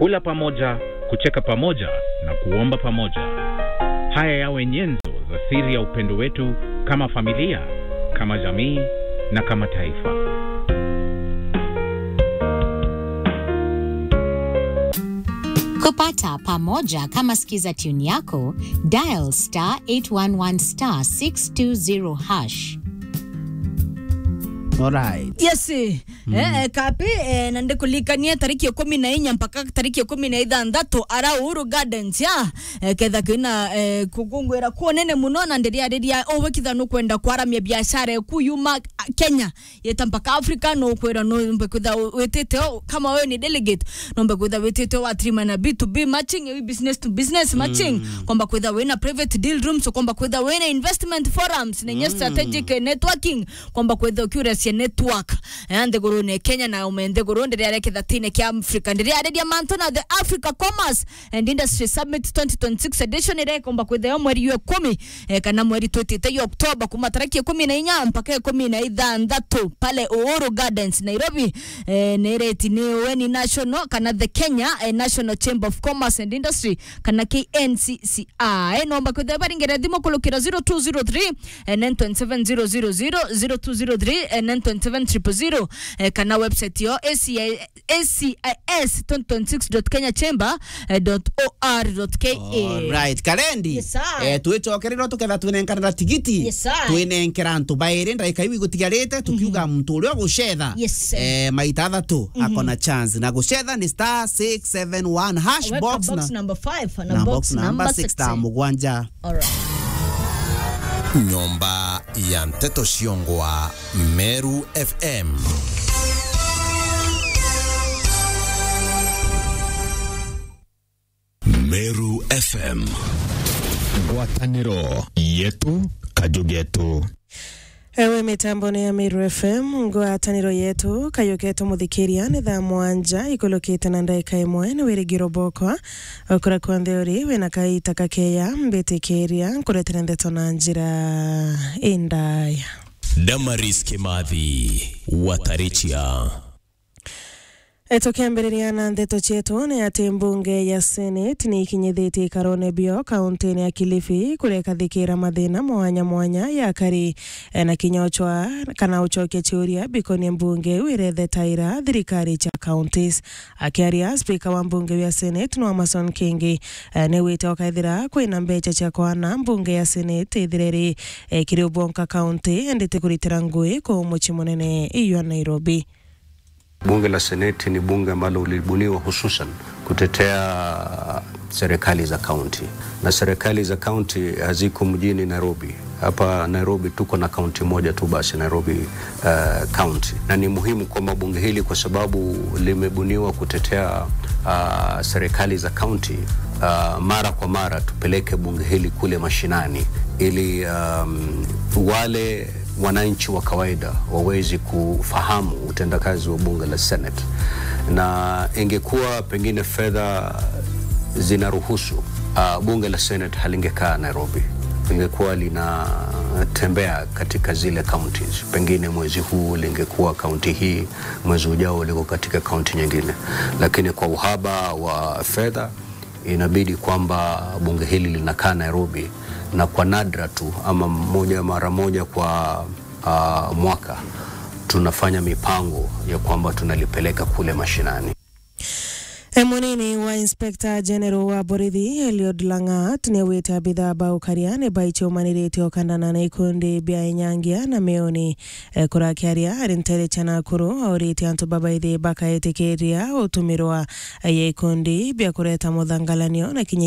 kula pamoja, kucheka pamoja na kuomba pamoja. Haya yawe nyenzo za siri ya upendo wetu kama familia, kama jamii na kama taifa. Kupata pamoja kama skiza tune yako, dial star 811 star 620 hash. Alright. yes mm. eh, kapi eh, nande kulikania tariki ya kumi na inya mpaka tariki ya kumi na ithanthatu ara Uhuru Gardens ya eh, ketha kina eh, kugungwira kuonene muno na ndiria riria owekitha no kwenda kwaramia biashara eku yuma ah, Kenya yeta mpaka Africa no kwira no mbe kwitha wetete o, kama wewe ni delegate no mbe kwitha wetete wa trima na B2B matching eh, business to business matching mm. kwamba kwitha wena private deal rooms kwamba kwitha wena investment forums nenye strategic networking kwamba kwitha ukiuracia network eh, nthiguru ne Kenya na ume nthiguru ndiria reketha tine kia Africa ndiria redia manto na the Africa Commerce and Industry Summit 2026 edition ire komba kwitha yo mweri wa kumi eh, kana mweri twitite yo Oktoba kuma tariki ya kumi na inya mpaka ya kumi na ithanthatu pale Uhuru Gardens Nairobi eh, nereti ni weni national kana the Kenya eh, National Chamber of Commerce and Industry kana KNCCI eh, nomba kwitha baringere thimo kulukira 0203 eh, 927 0203 eh, 927 eh, kana website yo ACI ACIS 2026.kenyachamber.or.ke Alright, karendi Yes, sir. eh twicokererwo tuketha twinenkanira tigiti Yes, sir. twinenkera ntu bairi ndaika iwi gutigarite tukiuga muntu uria gucetha Yes, sir. eh maita athatu akona chance na gucetha ni star 671 hash Weka box box na number 5 na na box box number number 6 ta 6 mugwanja Alright. nyomba ya nteto ciongwa meru fm meru fm ngwatanĩro yetu kajugetu ewe mitambo ni ya Miru FM ngwataniro yetu kayuketu muthikiria ni thaa mwanja ikulukite na ndaika imwe ni wirigiro bokwa ukura kwa ntheuri wina kaita kakeya mbitikiria nkuretera ndeto na njira indaya damaris kimathi watarichia E, tukiambĩrĩria na ndeto cietu nĩ atĩ mbunge ya senate nĩ ikinyithĩtie ikarone bio kaunti-inĩ ya kilifi kũrĩa ĩkathikĩra mathĩna mwanya mwanya ya kari e, na kinyochwa kana ũcokia ciũria bikonie mbunge wirethe taira thirikari cha counties akiaria spika wa mbunge ya senate no Amason Kingi e, nĩ wĩte okaithira kwĩna mbeca cia kwana mbunge ya senate ithireri e, kiri ubonka county endete kũritĩra ngui kũ mũciĩ mũnene iyo Nairobi Bunge la Seneti ni bunge ambalo lilibuniwa hususan kutetea serikali za kaunti, na serikali za kaunti haziko mjini Nairobi. Hapa Nairobi tuko na kaunti moja tu basi, Nairobi uh, county, na ni muhimu kwamba bunge hili kwa sababu limebuniwa kutetea uh, serikali za kaunti uh, mara kwa mara tupeleke bunge hili kule mashinani ili um, wale wananchi wa kawaida wawezi kufahamu utendakazi wa bunge la Senate, na ingekuwa pengine fedha zinaruhusu uh, bunge la Senate halingekaa Nairobi, lingekuwa linatembea katika zile counties. Pengine mwezi huu lingekuwa kaunti hii, mwezi ujao liko katika kaunti nyingine, lakini kwa uhaba wa fedha inabidi kwamba bunge hili linakaa Nairobi na kwa nadra tu ama moja mara moja kwa uh, mwaka tunafanya mipango ya kwamba tunalipeleka kule mashinani. E, munini wa inspector general wa borithi Eliud Langat nĩ awĩte abithaa baukaria nĩ baiche umanĩrĩte okandana na ikundi bia inyangia na meoni e, kũrakiaria arĩ ntere cha Nakuru aũrĩte antu babaithi bakaĩtĩkĩria ũtũmĩrwa ya ikundi bia kũreta mũthangalanio na kinyi